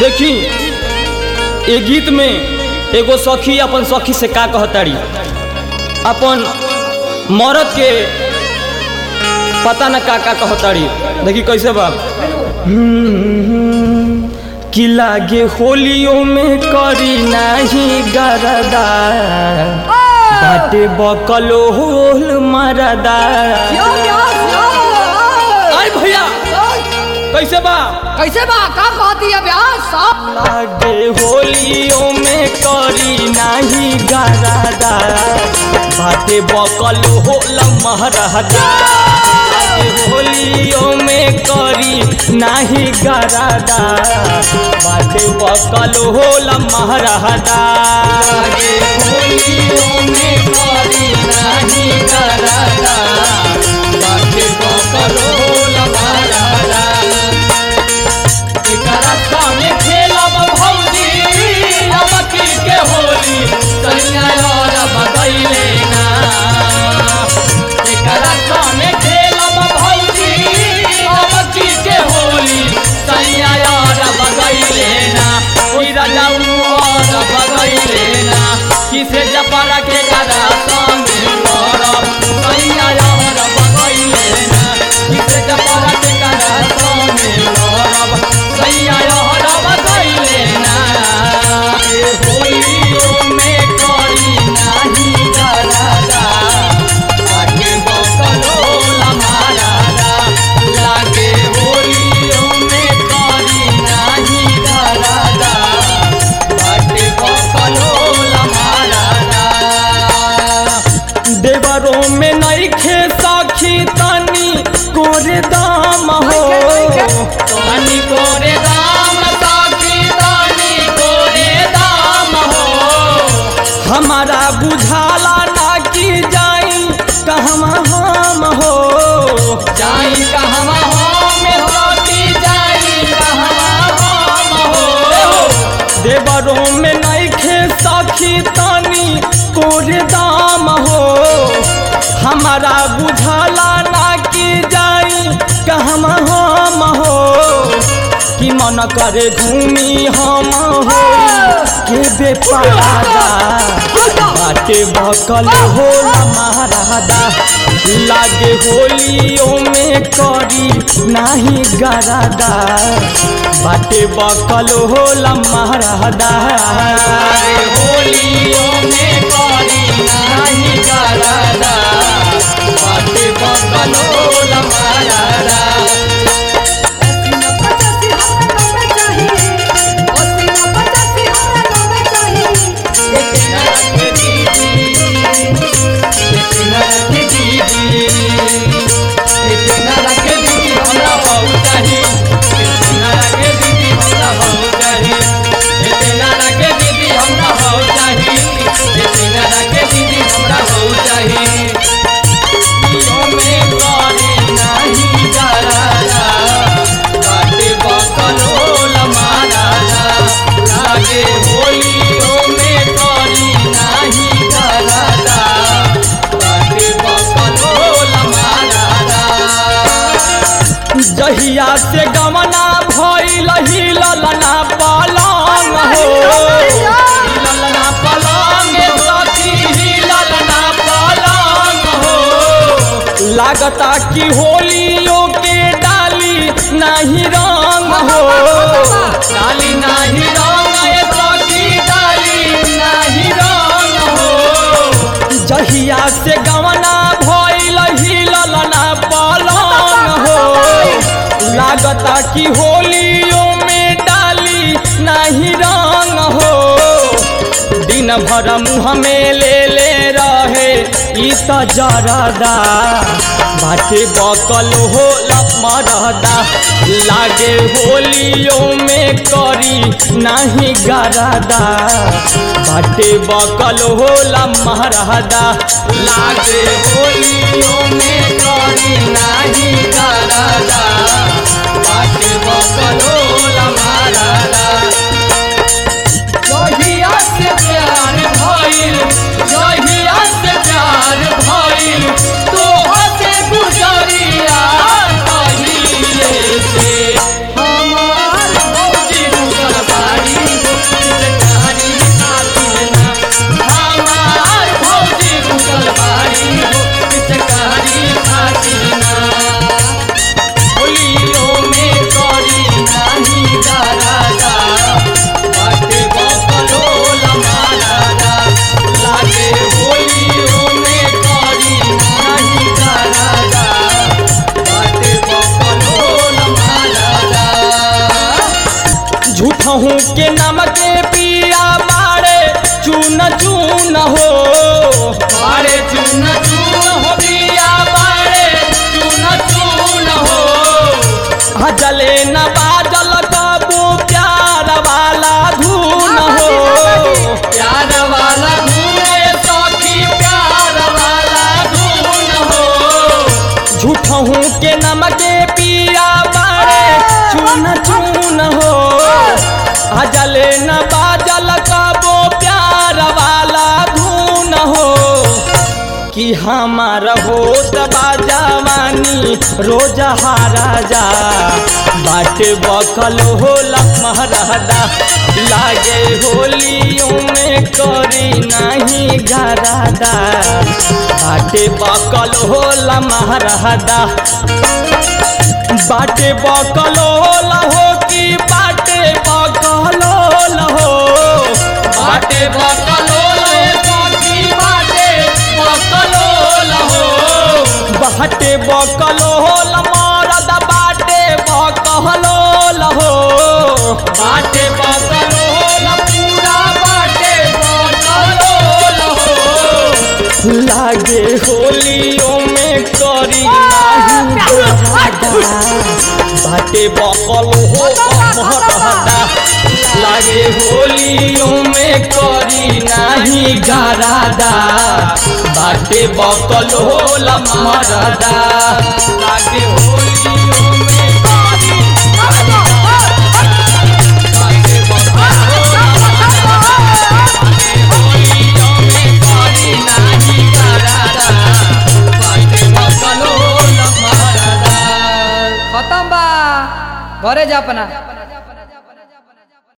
देखी ए गीत में एगो सखी अपन सखी से का कहताड़ी अपन मरद के पता न का का कहताड़ी देखी कैसे बा हम्म, कि लागे होलियों में करी नाही गरदा बाटे बकलो होल मरदा आई भैया कैसे बा कैसे बा का कहती है ब्यास साहब लागे होलियों में करी नाही गरादा बाटे बकल होल महरादा लागे होलियों में करी नाही गरादा बाटे बकल होल महरादा लागे होलियों में करी नाही गरादा बाटे बकल होल महरादा एकरा संगे खेलब भौजी अब के होली सैया और बगैले ना एकरा संगे खेलब भौजी अब के होली सैया और बगैले ना ओई राजाऊ और बगैले ना किसे जपरा के गदा संगे लड़ब सैया और बगैले ना किसे जपरा के गदा संगे लड़ब सैया और बगैले ना ए होलियों में करी नाही डरादा आगे बकलो लमारादा लागे होलियों में करी नाही डरादा आगे बकलो लमारादा देवरों में नहीं खे सखी तनी कोरे दाम हो तनी कोरे दाम सखी तनी कोरे दाम हो हमारा बुझाला ना कि जाई कहवा हम हो जाई कहवा हम हो कि जाई कहवा हम हो देवरों में नहीं खे सखी तनी कोरे दाम हो हमारा बुझाला ना कि जाई कहम हम हो कि मन करे घूमी हम हो के बेपारा बाटे बकल हो महारादा लागे होलियों में करी नाही गरादा बाटे बकल हो महारादा होलियों में करी नाही गरादा बाटे बकल हो महारादा होलियों में करी नाही गरादा बाटे बकलो लमारादा जहिया से गमना भइल हिललना पलंग हो हिललना पलंग सखी हिललना पलंग हो लागता कि होलियों के डाली नहीं रंग हो डाली नहीं रंग ए सखी डाली नहीं रंग हो जहिया से गवना भइल हिललना पलंग हो लागता कि होलियों में डाली नहीं रंग हो दिन भर मुँह में ले ले रहे ई त जरदा बाटे बकल हो मरदा लागे होलियों में करी नहीं गरदा बाटे बकल हो महरदा लागे होलियों में करी नहीं गरदा बाटे बकल हो महरदा जहिया से प्यार भइल जहिया से प्यार भइल तो हसे गुजरिया कहिले से हमार भौजी गुजरबा झूठहू के नमक पिया बाड़े चून चून हो बाड़े चून चून हो पिया बाड़े चून चून हो हजले न बाजल कबू प्यार वाला धून हो प्यार वाला धून सखी प्यार वाला धून हो झूठहू के नमक पिया बाड़े चून चून हो हजले न बाजल कबो प्यार वाला धून हो कि हमार होत बाजावानी रोज हाराजा बाटे बकल होला महरदा लागे होलियों में करी नहीं गरादा बाटे बकल होला महरदा बाटे बकल होला हो कि बाटे बकल होला हो बाटे बकल होला कि बाटे बकल होला हो बाटे बकल होला मरद बाटे बकल होला हो बाटे बकल होला पूरा बाटे बकल होला हो लागे होलियों में करी नाही गरादा बाटे बकल हो महरदा लागे होलियों में करी नाही गरादा बाटे बकल होला मरदा लागे होलियों में करी बाटे बकल होला होलियों में करी नाही गरादा बाटे बकल होला मरदा खत्म बा घरे जा अपना